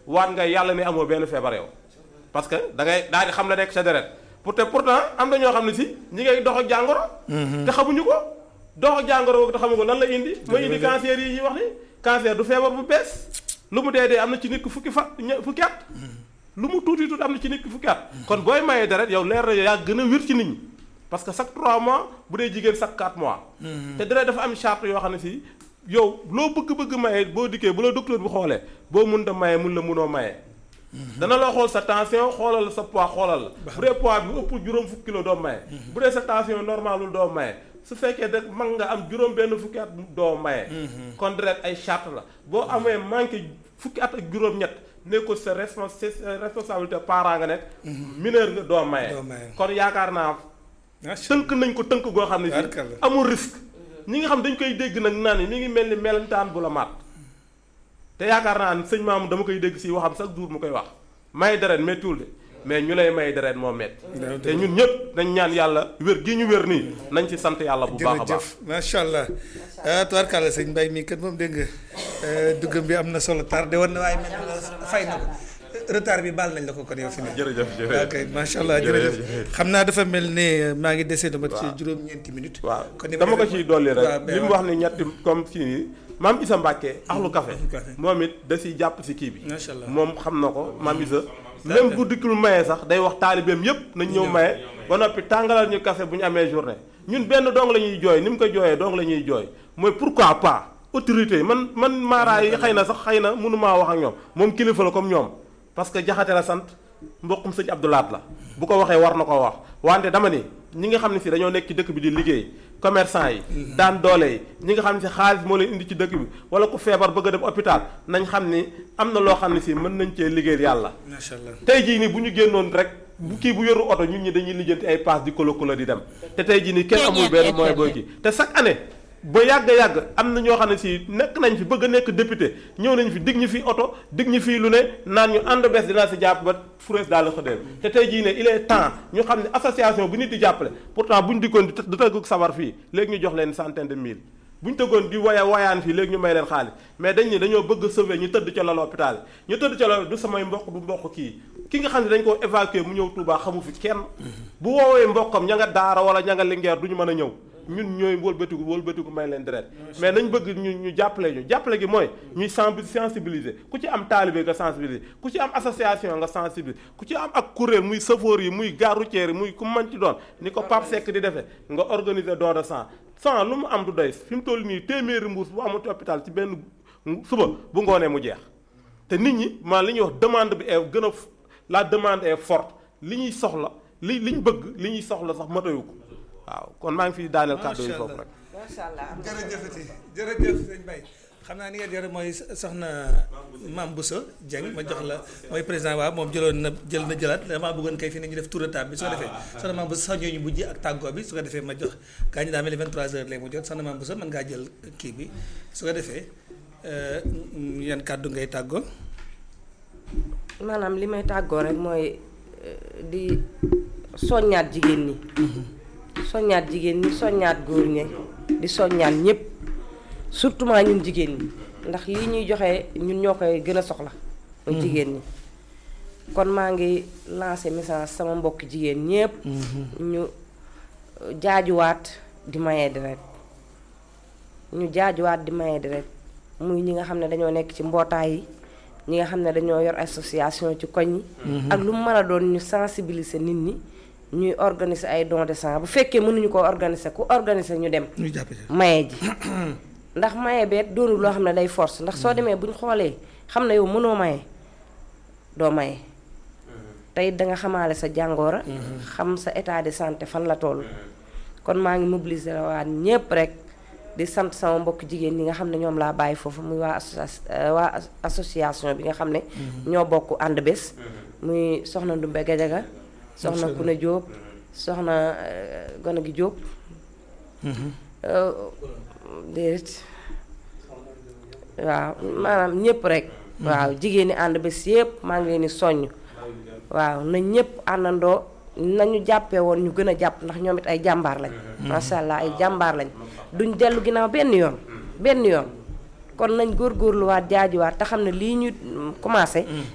waat nga yàlla ne amoo benn feebar yow parce que da ngay daal di xam la nekk sa deret pour te pourtant am na ñoo xam ne si ñi ngay dox ak jàngoro te xamuñu ko dox ak jàngoro boobu te xamu ko lan la indi mooy indi cancer yi ñuy wax ni cancer du feebar bu bees lu mu dee dee am na ci nit ki fukki fa ñe- fukki at lu mu tuuti tuuti am na ci nit ki fukki at kon booy mayee deret yow leer na yaa gën a wér ci nit ñi parce que chaque 3 mois bu dee jigéen chaque 4 mois te deret dafa am charte yoo xam ne si yow loo bëgg-bëgg maye boo dikkee bu la docteur bi xoolee boo mun da maye mun la munoo maye dana la xool sa tension xoolal sa poids xoolal la bu dee poids bi ëpp juróom fukki kilo doo maye bu dee sa tension normalul doo maye su fekkee da mag nga am juróom benn fukki at doo maye kon deret ay charte la boo amee manqué fukki at ak juróom-ñett ne ko sa respons sa responsabilité parent nga nekk mineur nga doo maye Doo maye. kon yaakaar naa macha tënk nañ ko tënk goo xam ne si Tubaarkalla. amul risque ñi nga xam dañ koy dégg nag naan ni mi ngi mel ni melentaan bu la maat te yaakaar naa ne sëñ maamu dama koy dégg si waxam chaque jour mu koy wax may deret méttiwul de mais ñu lay may deret moo metti Dëgg te ñun ñëpp nañ ñaan yàlla wér gi ñu wér nii nañ ci sant yàlla bu baax a baax jërëjëf macha allah ah tubaarkàlla sëñ Mbaye mii kat moom dégg nga duggam bi am na solo tardé woon na waaye mel na la fay na ko retard bi baal nañ la ko kon yow fi ne. jërëjëf ok jërëjëf macha allah jërëjëf xam naa dafa mel ne maa ngi desee dama ci juróom-ñeenti minutes. waaw kon ni ma dama ko def- ciy dolli waaw, rek mais li mu waaw. wax ni ñetti comme fii maam Isa Mbàkke axlu café café. moom it da siy jàpp si kii bi Macha allah. moom xam na ko maam Isa même bu dikkul maye sax day wax taalibeem yépp nañ ñëw maye ba noppi tàngalal ñu café bu ñu amee journée ñun benn dong la ñuy jooy ni mu ko jooyee dong la ñuy jooy mooy pourquoi pas autorité yi man man maaraay yi xëy na sax xëy na mënumaa wax ak ñoom moom kilifa la comme ñoom parce que jaxate la sant mbokkum sëñ Abdoulaat la bu ko waxee war na ko wax wante dama ni ñi nga xam ne si dañoo nekk ci dëkk bi di liggéey commerçant yi daan doole yi ñi nga xam ne si xaalis moo leen indi ci dëkk bi wala ku feebar bëgg a dem hôpital nañ xam ni am na loo xam ne si mën nañ cee liggéeyal yàlla macha allah tey jii nii bu ñu génnoon rek bu kii bu yoru oto ñun ñi dañuy lijjanti ay paas di kolo kolo di dem te tey jii nii kenn amul benn moyen booy kii te chaque année ba yàgg yàgg am na ñoo xam ne si nekk nañ fi bëgg a nekk député ñëw nañ fi dig ñu fi oto dig ñu fii lu ne naan ñu ànd bees dinaa si jàpp ba furees daal la xëdeel te tey jii ne il est temps ñu xam ne association bu nit di jàppale pourtant bu ñu dikkoon di të- di tëgg sabar fii léegi ñu jox leen centaine de mille bu ñu tëggoon di waya wayaan fii léegi ñu may leen xaalis mais dañ ni dañoo bëgg a sauver ñu tëdd ca lal hôpital ñu tëdd ca lal du samay mbokk du mbokk kii ki nga xam ne dañ ko évacuer mu ñëw Touba xamu fi kenn bu woowee mbokkam ña nga daara wala ña nga lingeer du ñu mën a ñëw ñun ñooy wëlbatiku wëlbatiku may leen deret mais nañ bëgg ñu ñu jàppale ñu jàppale gi mooy ñuy senbi- sensibiliser ku ci am taalibe nga sensibiliser ku ci am association nga sensibiliser ku ci am ak kuréel muy safoor yi muy gare routière yi muy ku mën ci doon ni ko Pape Seck di defee nga organiser don de sang sang lu mu am du doy fi mu toll nii téeméeri mbuus bu amul hôpital ci benn suba bu ngoonee mu jeex te nit ñi maa li ñuy wax demande bi est gën a f- la demande est forte li ñuy soxla li li ñu bëgg li ñuy soxla sax matayu ko waaw kon maa ngi fi daaneel kàddu yi Macha foofu Allah. rek. macha allah am na solo. jërëjëfati jërëjëf sëñ Mbaye xam naa ni ngeen yore mooy soxna Mame Bousso Dieng ma jox la mooy président waaw moom jëloon na jël na jëlaat damaa bëggoon kay fi ne ñu def tour de table bi su ko defee soxna Mame Bousso sax ñooñu mujj ak tàggoo bi su ko defee ma jox gaa ñi daa mel ni 23h lay mu jot soxna Mame Bousso mën ngaa jël kii bi su ko defee euh, yan kàddu ngay tàggoo maanaam li may tàggoo rek mooy eh, di soññaat jigéen ñi soññaat jigéen ñi soññaat góor ñi di soññaat ñëpp surtout maa ñun jigéen ñi ndax lii ñuy joxe ñun ñoo koy gën a soxla muy jigéen ñi kon maa ngi lancé message sama mbokk jigéen ñépp ñu eh, jaajuwaat di maye deret ñu jaajuwaat di maye deret muy ñi nga xam ne dañoo nekk ci mbootaay yi ñi nga xam ne dañoo yor association ci koñ yi ak lu mu mën a doon ñu sensibiliser nit ñi ñuy organiser ay don de sang bu fekkee mënuñu ko organiser ku organiser ñu dem ñu jàpp ci maye ji ndax maye beet doonul loo xam ne day force ndax soo demee bu ñu xoolee xam ne yow mënoo maye doo maye tey danga xamaale sa jàngoora xam sa état de santé fan la toll kon maa ngi mobiliser waat ñépp rek di sant sama mbokk jigéen ñi nga xam ne ñoom laa bàyyi foofu muy waa associa- euh, waa as- association bi nga xam ne ñoo bokk ànd bés muy soxna Ndumbe Gajaga soxna Kuna Jóob soxna euh, Gona gi Jóob Euh, déedéet waaw maanaam ñëpp rek waaw jigéen ñi ànd bés yëpp maa ngi leen di soññ waaw na ñëpp àndandoo nañu jàppee woon ñu gën a jàpp ndax ñoom it ay jàmbaar lañ macha allah ay jàmbaar lañ duñ dellu ginnaaw benn yoon benn yoon kon nañ góorgóorluwaat jaajuwaat te xam ne lii ñu mm, commencé